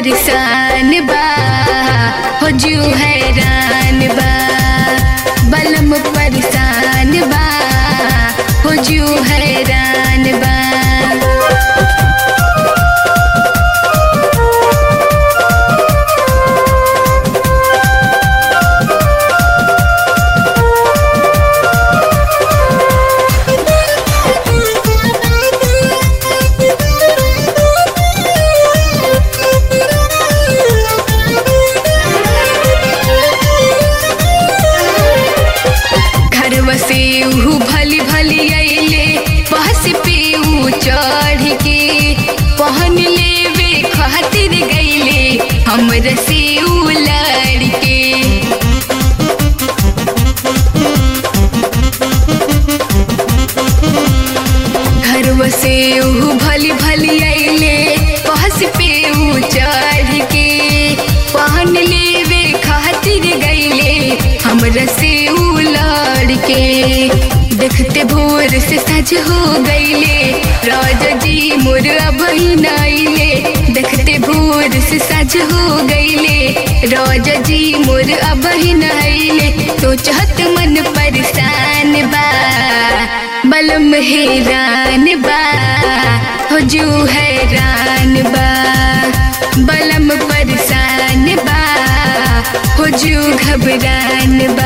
परेशान बा हो जू हैरान बा बलम परेशान बा हो जू हैरान बा घरवा से ऊ भली भली अइले बहस पे ऊ चढ़ के पहन लेवे खातिर गइले हमर से ऊ लड़के घरवा से ऊ भली भली अइले बहस पे ऊ चढ़ के पहन लेवे खातिर गइले हमरा से ऊ लड़के देखते भोर से सज हो गइले राजा जी मोर अबही नाइले देखते भोर से सज हो गइले राजा जी मोर अबही नाइले तो चाहत मन परेशान बा बलम हैरान बा हो जू हैरान बा बलम परेशान बा हो जू घबरान बा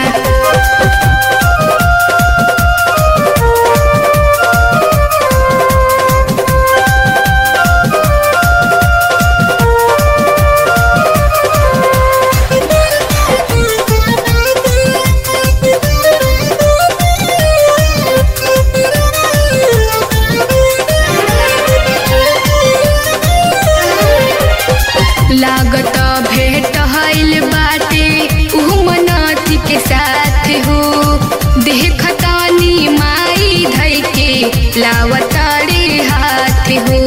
लागत भेट हईल बाटे ऊ मनाती के साथ हो देखतानी माई धई के लावतारे हाथ हो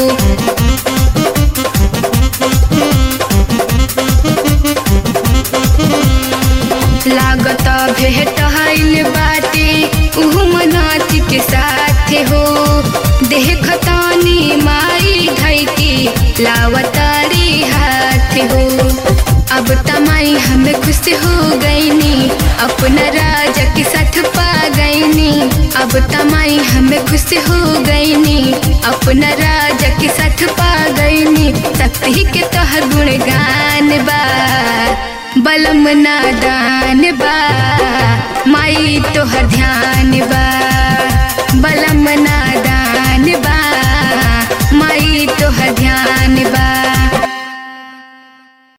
लागत भेट हईल बाटे ऊ मनाती के साथ हो देखतानी माई धई के लावतारे हाथ हो अब तमाई हमें खुश हो गईनी अपना राजा के साथ पा गईनी अब तमाई हमें खुश हो गईनी अपना राजा के साथ पा गईनी शक्ति के तोहर गुणगान बा बलम नादान बा माई तोहर ध्यान